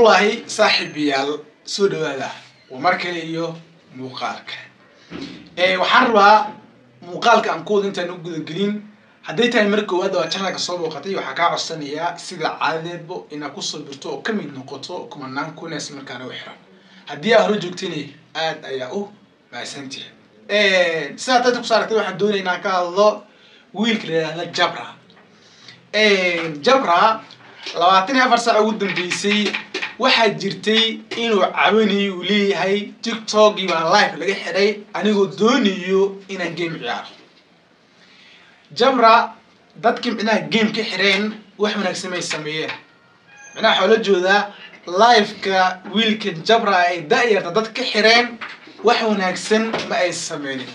waahay saaxiibayaal soo dhawaada waa mar kale iyo muuqaalka waxaan rabaa muuqaalka aan kuwada intaan u gudagelin hadday tahay mar koowaad waa channelka soo booqatay waxaa kaa codsanayaa sida caadadeedba inaad kusoo birto oo kamid noqoto kumanaan kunees markaana u xiran haddii aa hore joogtayna aad ayaa u mahadsantihi sidaa dada kuso aragtay waxaan doonaya inaan ka hadlo wiilka la yihahda jabra jabra labaatan iyo afar saac ugu dambeysay waxaa jirtay inuu cabanayo uu leeyahay tiktokii baa live laga xidhay anigoo doonayo inaan game ciyaaro jabra dadkii micnaha game ka xidheen wax wanaagsan may sameeyeen micnaha waxaa la joodaa liveka wiilka jabra ay da-yarta dad ka xidheen wax wanaagsan ma ay sameynin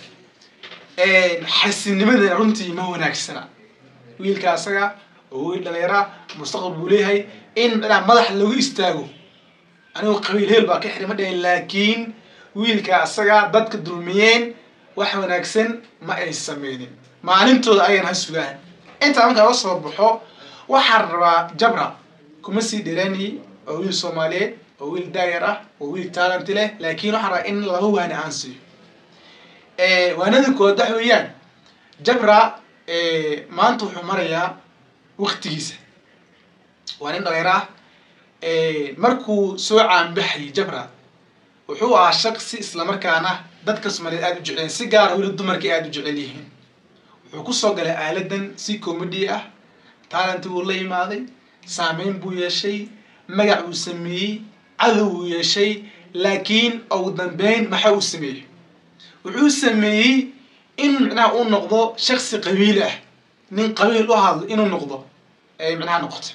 xasinnimadana runtii ma wanaagsana wiilka asaga oo wiil dhalinyara mustaqbal buu leeyahay in micnaha madaxa lagu istaago anigoo qabiil heel baa ka xihay ma dhahin laakiin wiilka asaga dadka dulmiyeen wax wanaagsan ma ay sameynin maalintooda ayaan ha sugaan intaa markaa la soo baxo waxaan rabaa jabra kuma sii dheeraani oo wiil soomaaliyeed oo wiil daayar ah oo wiil taalanti leh laakiin waxaan rabaa in laba waani aan siiyo waanada kood waxa weeyaan jabra maanta wuxuu marayaa waktigiisa waa nin dhalinyaro ah markuu soo caanbaxayay jabra wuxuu ahaa shaqsi islamarkaana dadka soomaaliyeed aada u jecleen si gaara weli dumarkii aada u jecel yihiin wuxuu kusoo galay aaladan si comedy ah taalanti wuu la imaaday saameyn buu yeeshay magac uu sameeyey cadow uu yeeshay laakiin ugu dambeyn maxa uu sameeyey wuxuu sameeyey in micnaha uu noqdo shaksi qabiil ah nin qabiil u hadlo inuu noqdo ay micnaha noqoto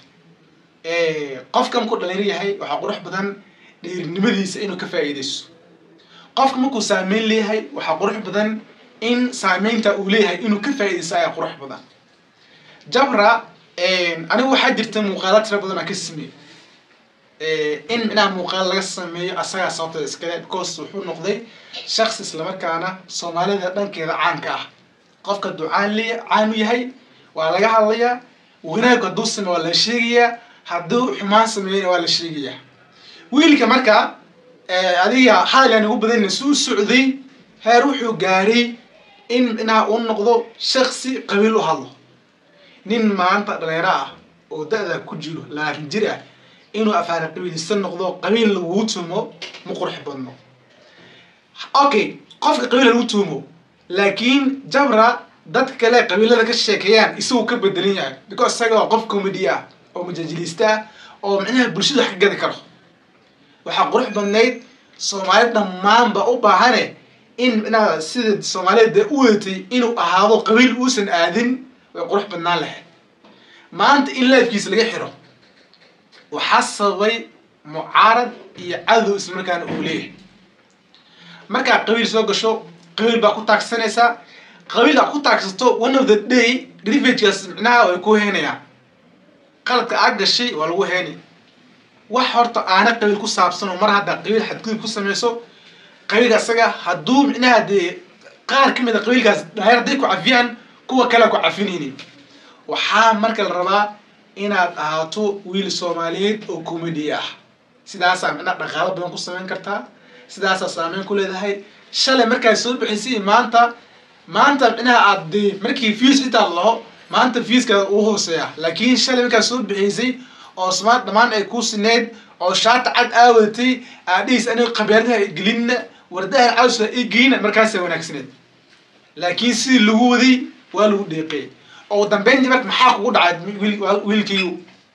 qofka markuu dhalinyar yahay waxaa qurux badan dheerinimadiisa inuu ka faa'iidayso qofka markuu saameyn leeyahay waxaa qurux badan in saameynta uu leeyahay inuu ka faa'iidaysto ayaa qurux badan jabra anigu waxaa jirta muuqaala tira badan aan ka sameeyey in micnaha muuqaal laga sameeyo asagaa sababta iskale because wuxuu noqday shaksi islamarkaana soomaalida dhankeeda caanka ah qofka hadduu caan le caan u yahay waa laga hadlayaa wanaag hadduu sameyo waa la sheegayaa hadduu xumaan sameeyana waa la sheegayaa wiilka marka adiga hadal aan ugu badanna suu socday heer wuxuu gaaray in micnaha uu noqdo shaksi qabiil u hadlo nin maanta dhalinyaro ah oo da-da ku jiro labaatan jir ah inuu afaara qabiilista noqdo qabiil lagugu tuumo ma qurux badno okay qofka qabiil lagu tuumo laakiin jabra dadka kale qabiilada ka sheekeeyaan isagu ka bedelan yahay because isaga waa qof comedy ah oo majaajiliista ah oo micnaha bulshada wax ka gadi karo waxaa qurux badnayd soomaali dhammaanba u baahane in micnaha sida soomaaliyada u wadatay inuu ahaado qabiil uusan aadin way qurux badnaan lahayd maanta in laafkiisa laga xiro waxaa sababay mucaarad iyo cadow islamarkaana uu leeyahay markaa qabiil soo gasho qabiil baa ku taagsanaysaa qabiil aa ku taagsato one of the day rivagekaas micnaha way ku heenayaan qaladka aad gashay waa lagu heenay wax horta aana qabiil ku saabsan oo mar haddaa qabiil xadgudub ku sameyso qabiilka isaga hadduu micnaha dee qaar ka mid a qabiilkaas dhaayar hadday ku cafiyaan kuwa kale ku cafinaynin waxaa marka la rabaa inaad ahaato wiil soomaaliyeed oo comedy ah sidaasaa micnaha dhaqaalo badan ku sameyn kartaa sidaasaa saameyn ku leedahay shalay markaad soo bixisay maanta maanta micnaha aad dee markii fiis intaad laho maanta fiiska uu hooseeya laakiin shalay markaad soo bixisay oo smaart dhammaan ay ku sineyd oo shaata cad aawadatay aadhihiis aniga qabeeradaha gelinna wardaha cawsa i geyna markaasa wanaagsaneed laakiin sidii lagu waday waa lagu dheeqeey oo dambeyntii marka maxaa kugu dhacay wiilkiiyu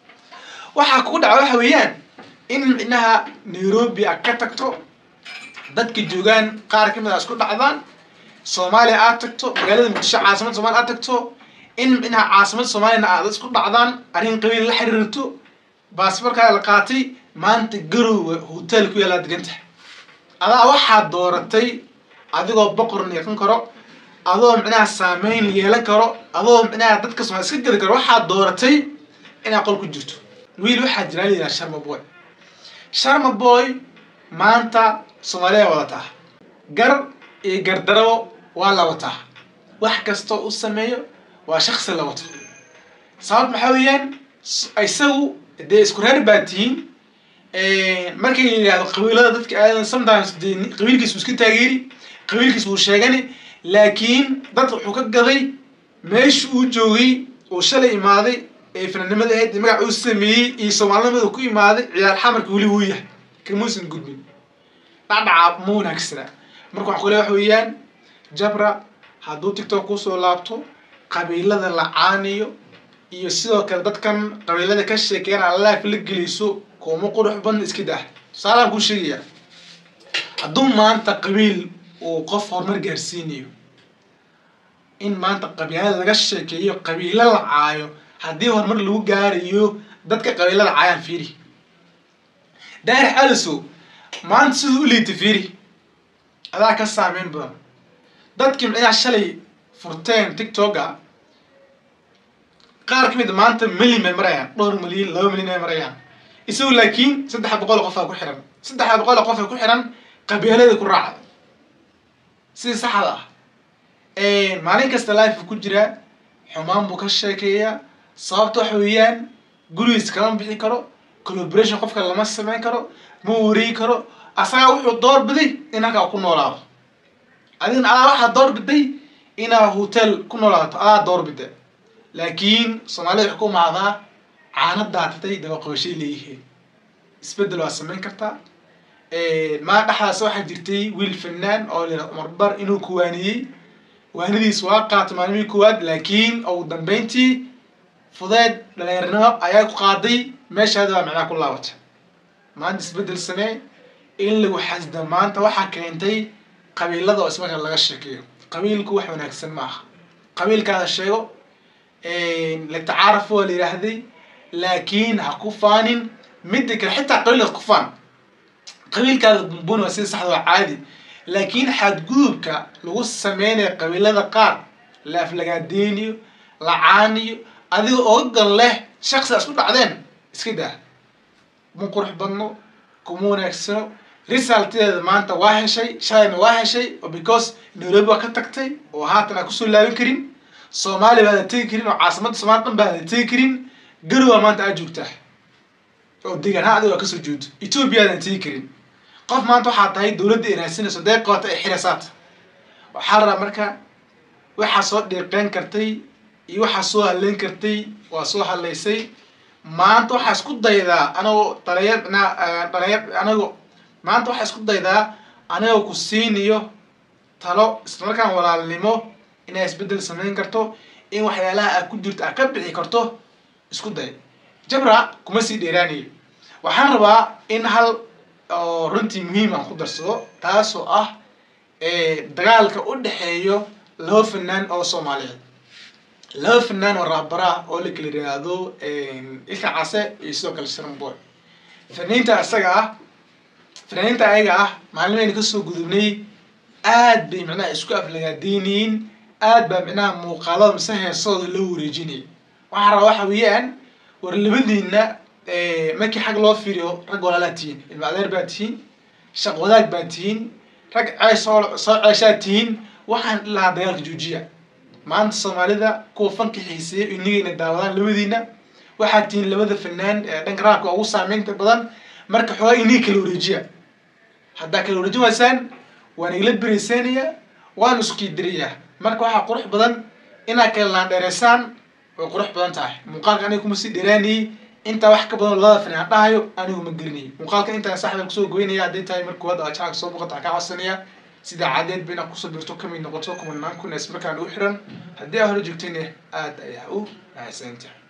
waxaa kugu dhaca waxa weeyaan in micnaha nairobi a ka tagto dadka joogaan qaar ka mid a isku dhacdaan soomaaliya aad tagto magaalada muqdisho caasimada somalia aad tagto in micnaha caasimada soomaaliyana aad isku dhacdaan arrin qabiil la xiriirto baasborkaa la qaatay maanta garowe hotel ku yaallaa degantahay adaa waxaad dooratay adigoo boqor yeekan karo adoo micnaha saameyn yeelan karo adoo micnaha dadka somalia iska gedi karo waxaad dooratay inaad qol ku jirto wiil waxaa jiraa la yidhaha sharma boy sharma boy maanta soomaaliya wadataa gar iyo gardarabo waa la wataa wax kastoo u sameeyo waa shaksi la wato sabab maxaa weeyaan isagu dee isku reer baa tihiin markii la yidhahdo qabiilada dadka aadan sometimes dee qabiilkiis buu iska taageeri qabiilkiis buu sheegani laakiin dad wuxuu ka gaday meesha uu joogay uu shalay imaaday ee fananimada ahayd magac uu sameeyey iyo soomaalinimada ku imaaday ciyaar xamarka weli wuu yahay kamuusan gudbin dhacdhaca ma wanaagsana marka waxaan kule wax weeyaan jabra hadduu tiktok kusoo laabto qabiilada la caaniyo iyo sidoo kale dadkan qabiilada ka sheekeena alaaf la geliso kuma qurux badna iska dah tusaalaan kuu sheegaya hadduu maanta qabiil uu qof horumar gaarsiinayo in maanta qabiilada laga sheekeeyo qabiilo la caayo haddii horumar lagu gaarayo dadka qabiilada caayaan fiiri daahir calisow maanta siduu u liita fiiri adaa ka saameyn badan dadkii micnaha shalay furteen tiktoka qaar ka mid a maanta milyan bay marayaan dhowr milyan laba milyan ay marayaan isagu laakiin saddex boqol oo qofaa ku xiran saddex boqol oo qof ay ku xiran qabiilada ku raacda sidii saxda ah maalin kasta life ku jiraa xumaan buu ka sheekeeyaa sababta waxa weeyaan gurigiis kama bixi karo collaboration qofka lama sameyn karo ma wareegi karo asagaa wuxuu door biday in halkaa ku noolaado adigna adaa waxaa door biday inaa hotel ku noolaato adaa door bida laakiin soomaalida waxay ku mahdaa caana daatatay dabaqooshay leeyihiin isbedel waa samayn kartaa maa dhexdaas waxaa jirtay wiil fanaan oo la cumar bar inuu kuwaaniyey waanidiis waa qaatay maalmihii koowaad laakiin ugu dambeyntii fudeed dhalinyarnimo ayaa ku qaaday meeshaada baa macnaha ku laabatay maanta isbedel samee in lagu xasda maanta waxaa keentay qabiilada oo ismarka laga sheekeeyo qabiilku wax wanaagsan ma aha qabiilkaada sheego latacaaraf waa la yidhaahday laakiin ha ku faanin midda kale xitaa qabiilkaas ku faan qabiilkaada bumbun waa sida saxda waa caadi laakiin xadgudubka lagu sameynayo qabiilada qaar la aflagaadeeniyo la caaniyo adiga oga gal leh shaksi isku dhacdeen iska daa ma qurux badno kuma wanaagsano resulteeda maanta waa heshay shalayna waa heshay oo because nairobi waa ka tagtay oo haatan aa kusoo laaban karin soomaaliya baada tegi karin oo caasimada soomaliya dhan baada tegi karin garowa maanta aad joogtaa oo degaan ha adigo aa kasoo joogto ethoopia aadan tegi karin qof maanta waxaa tahay dawladda ay raadsinayso dee qabata ay xirasaata waxaa rabaa marka waxaa soo dhiiqeyn kartay iyo waxaa soo hadleyn kartay waa soo hadlaysay maanta waxaa isku daydaa anagoo dhalinyar dhalinyar anago maanta waxaa isku daydaa anigoo ku siinayo talo islamarkaan walaalnimo inaa isbedel samayn karto in waxyaalaha aad ku jirto aad ka bixi karto isku day jabra kuma sii dheeraanayo waxaan rabaa in hal oo runtii muhiim aan ku darsado taasoo ah dagaalka u dhexeeyo laba fanaan oo soomaaliyeed laba fanaan oo raabara oo la kala yiraahdo ilka case iyo sidoo kale sharamboy fanaaniinta isaga ah fanaaniinta ayaga ah maalmeyna kasoo gudubnay aad bay micnaha isku aflagaadeynayeen aad baa micnaha muuqaalada mise heesooda loo wareejinayay waxaa rabaa waxa weeyaan war labadiina markii xag loo fiiriyo rag walaalaa tihiin ilma adeer baa tihiin shaq wadaag baa tihiin rag cees soo soo ceeshaa tihiin waxaan lahaa dagaalka joojiya maanta soomaalida kuwa fanka xiiseeya inagayna daawadaan labadiina waxaad tihiin labada fanaan ee dhanka raabka ugu saameynta badan marka xoogaa inaga kala wareejiya haddaa kala wareejin waysaan waan igala bereysanayaa waan isku dirayaa marka waxaa qurux badan inaad kala laandheereysaan way qurux badan tahay muuqaalka aniga kuma sii dheeraanayay intaa wax ka badan labada fanaan dhahayo anigu ma gelinay muuqaalka intaan saxda kusoo goynaya hadday tahay marka koowaad aad jacalka soo boqota kaa codsanaya sida cadeed ba inaad kusoo birto kamid noqoto kumanaan kun es markaan u xiran haddii aa hore joogtayna aad ayaa u mahadsantahay